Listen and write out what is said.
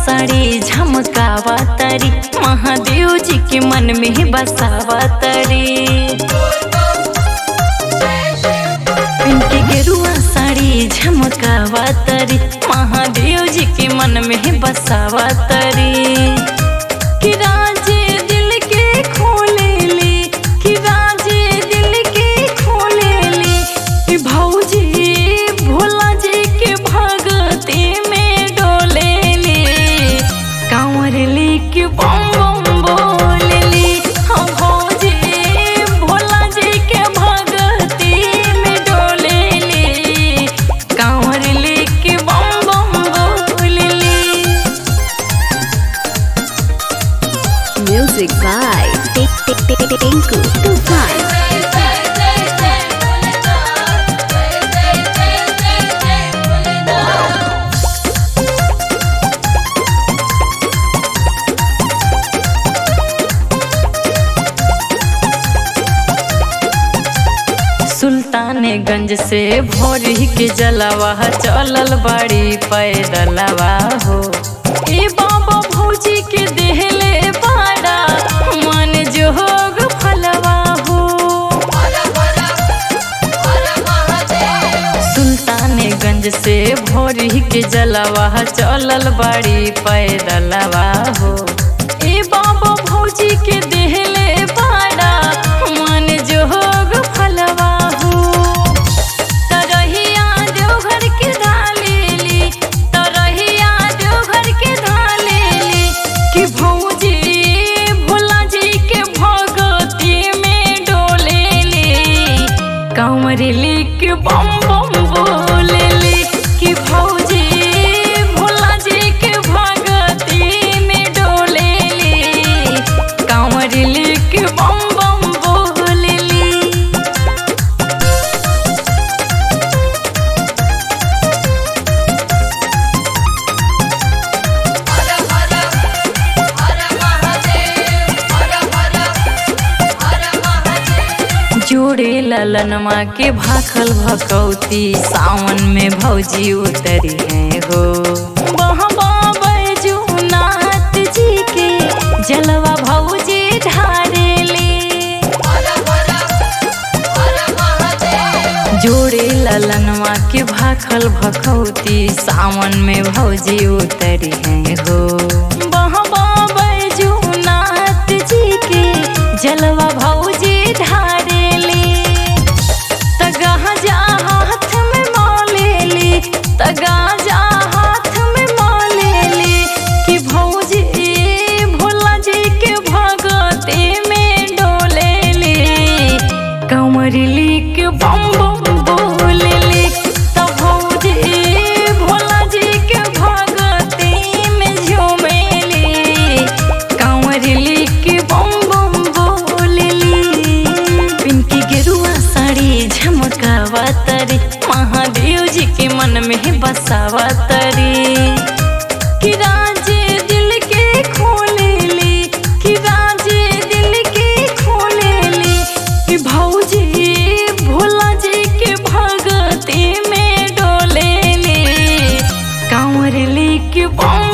साड़ी झमकावा तरी महादेव जी के मन में बसावा तरी इनके गेरुआ साड़ी झमकावा तरी महादेव जी के मन में बसावा तरी कि राजे दिल के खोले ली कि राजे दिल के खोले ली कि भौजी भोला जी के भगती में डोले ली कांवर ली कि बम बम बोले ली हम भौजी भोला जी के भगती में डोले ली कांवर ली कि बम बम बोले ली Music by Tinku Tufan. Sultanganj से भोरी के जलवा चलल बाड़ी पैदलवा हो ए बाबा भौजी के देहले बाड़ा मन जोग फलवा हो सुल्तानगंज से भोरी के जलवा चलल बाड़ी पैदलवा हो ए बाबा भौजी के देहले बाड़ा मन जोग फलवा हो तरहिया देवघर के धालेली तरहिया देवघर के धालेली कि भौजी भोला जी के भगती में डोलेली कंवरेली के बम बम बोलेली कि भौजी भोला जी के भगती में डोलेली कंवरेली के बम बम बोलेली जोड़े ललनमा के भाखल भकौती सावन में भौजी उतरी है हो बहबा बैजूनाथ जी के जलवा भौजी ढारेली जोड़े ललनवा के भाखल भखौती सावन में भौजी उतरी है हो बहबा बैजूनाथ जी के जलवा भौजी ढारेली तगाजा हाथ में मोलेली तगाजा हाथ में मोलेली कि भौजी भोला जी के भगते में डोलेली कमरली के बम बम बोलेली तब भौजी भोला जी के भगती में झूमेली कंवरली के बम बम बोलेली पिंकी गेरुआ साड़ी झमकावा तरी महादेव जी के मन में बसावा तरी कि राजे दिल के खोलेली कि राजे दिल के खोलेली कि भौजी भोला जी के भगती में डोलेली कांवरली के बम